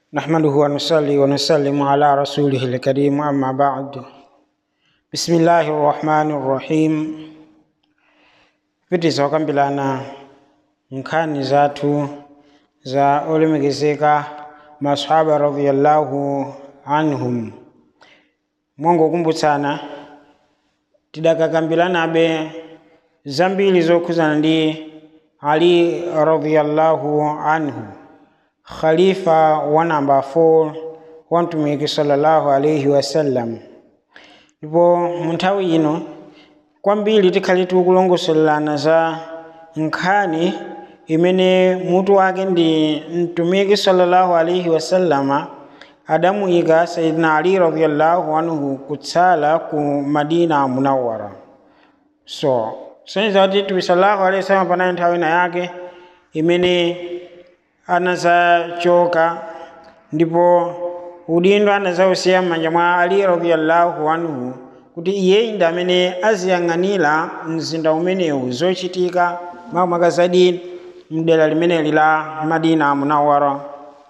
نحمده ونصلي ونسلم على رسوله الكريم أما بعد بسم الله الرحمن الرحيم viti wakambirana nkhani zathu za olemekezeka masahaba radiyallahu anhum mongokumbutsana tidakakambiranabe zambiri zokhuzana ndi ali radiyallahu anhu khalifa wa namba 4 wa mtumiki sallallahu alaihi wasallam ndipo mu nthawi ino kwambiri tikhale tikulongosolelana za nkhani imene mutu wake ndi mtumiki sallallahu alaihi wasallama adamuyika sayidina ali radiyallahu anhu kutsala ku madina munawwara so sonyeza kuti mtume sallallahu alaihi wasallam panali nthawi ina yake imene anazachoka ndipo udindo anazausiya m'manja mwa ali radiyallahu anhu kuti iyeyi ndi amene aziyang'anira mzinda umenewu zochitika makamaka zadi mdera limeneli la madina munawara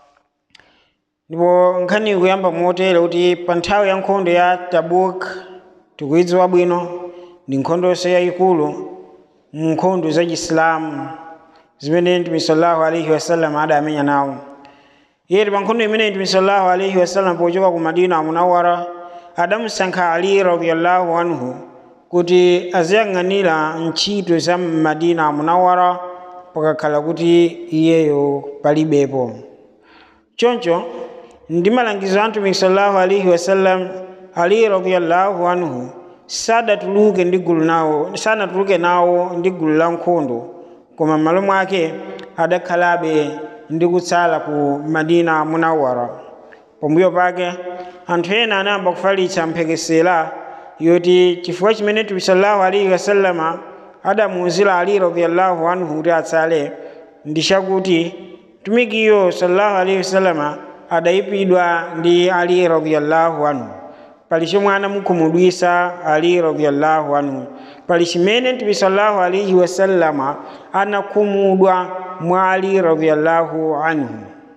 ndipo nkhani ikuyamba motere kuti pa nthawi ya nkhondo ya tabuk tikuyidziwa bwino ndi nkhondonso yayikulu mu nkhondo za chisilamu zimene mtume sallallahu alaihi wasallam adamenya nawo iye pa nkhondo imene mtume sallallahu alaihi wasallam pochoka ku madina munawara adamusankha ali radiyallahu anhu kuti aziyang'anira ntchito za madina munawara pakakhala kuti iyeyo palibepo choncho ndi malangizo a mtume sallallahu alaihi wasallam ali radiyallahu anhu sadatuluke ndi gulu nawo sanatuluke nawo ndi gulu la nkhondo koma m'malo mwake adakhalabe ndi kutsala ku madina munawara pambuyo pake anthu ena anayamba kufalitsa mphekesera yoti chifukwa chimene mtume sallallahu alaihi wasallama adamuwuzira ali radiyallahu anhu kuti atsale ndi chakuti mtumikiyo sallallahu alaihi wasallama adayipidwa ndi ali radiyallahu anhu pali chomwe anamukhumudwisa ali radiyallahu anhu pali chimene mtume sallallahu alaihi wasallama anakhumudwa mwa ali radiyallahu anhu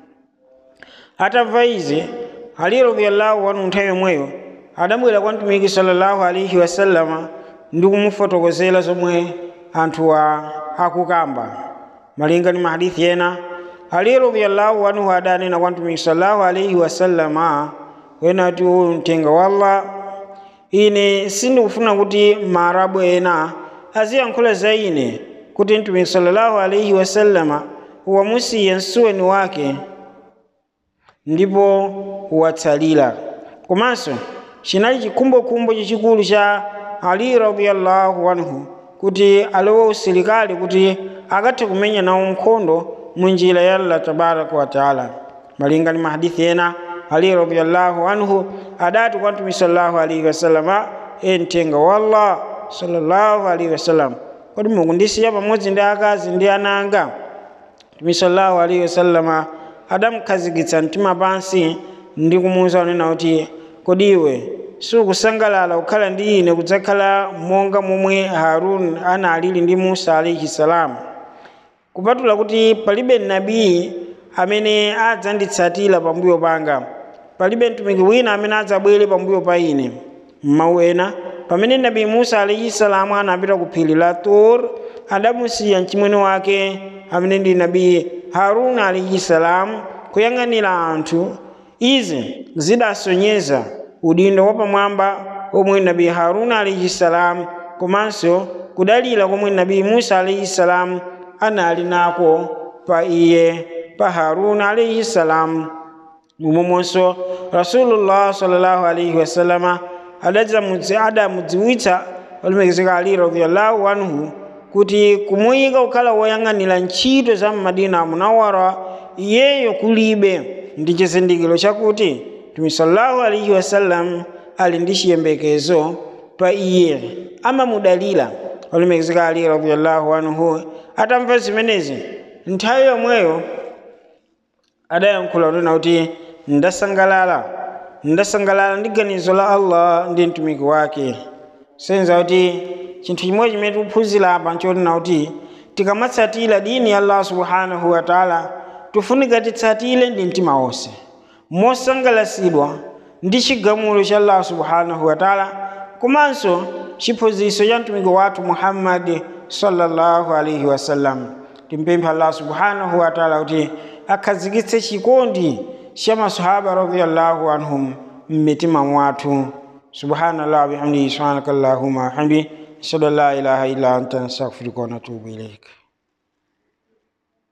atamva izi ali radiyallahu anhu nthawi yomweyo adabwera kwa mtumiki sallallahu alaihi wasallama ndi kumufotokozera zomwe anthuwa akukamba malinga ndi mahadithi ena ali radiyallahu anhu adanena kwa mtumiki sallallahu alaihi wasallama wenati uyu mtenga wallah ine sindikufuna kuti maarabu ena aziyankhula za ine kuti mtumiki sallallahu alaihi wasallama wamusiya msuweni wake ndipo watsalira komanso chinali chikhumbokhumbo chachikulu cha ali radiyallahu anhu kuti alowe usilikali kuti akathe kumenya nawo nkhondo mu njira ya allah tabaraka wataala malinga ndi mahadithi ena ali radiyallahu anhu adati kwa mtume sallallahu alaihi wasallama e mtenga wallah sallallahu alaihi wasallam kodi mukundisiya pamodzi ndi akazi ndi ana anga mtume sallallahu alaihi wasallama adamukhazikitsa mtima pansi ndi kumuwuza unena kuti kodi iwe sukusangalala kukhala ndi ine kudzakhala monga momwe harun analili ndi musa alaihi salamu kupatula kuti palibe nabii amene adzanditsatira pambuyo panga palibe mtumiki wina amene adzabwere pambuyo pa ine mmawu ena pamene nabii musa alaihi salamu anapita ku phiri la tur adamusiya mchimwene wake amene ndi nabii haruna alaihi salamu kuyang'anira anthu izi zidasonyeza udindo wapamwamba omwe nabii haruna alaihi salamu komanso kudalira komwe nabii musa alaihi salamu anali nako pa iye pa haruna alaihi salamu momwemonso rasulullah sallallahu alaihi wasallama adamudziwitsa olemekezeka ali radiyallahu anhu kuti kumuyika kukhala woyang'anira ntchito za mmadina munawara iyeyo kulibe ndi chizindikiro chakuti mtume sallallahu alaihi wasallam ali ndi chiyembekezo pa iye amamudalira olemekezeka ali radiyallahu anhu atamva zimenezi nthawi yomweyo adayankhula kunena kuti ndasangalala ndasangalala ndi ganizo la allah ndi mtumiki wake senza kuti chinthu chimwe chimene tikuphunzira apa nchotina kuti tikamatsatira dini ya allah subhanahu wa taala tifunika titsatire ndi mtima wonse mosangalasidwa ndi chigamulo cha allah subhanahu wa taala komanso chiphunzitso cha mtumiki wathu muhammadi sallallahu alaihi wasallam timpemphe allah subhanahu wa taala kuti akhazikitse chikondi cha masahaba radiallahu anhum mmitima mwathu subhanallah bihamdihi subhanaka allahumma hamdi ashhadu an la ilaha illa anta nastaghfiruka wa natubu ilaika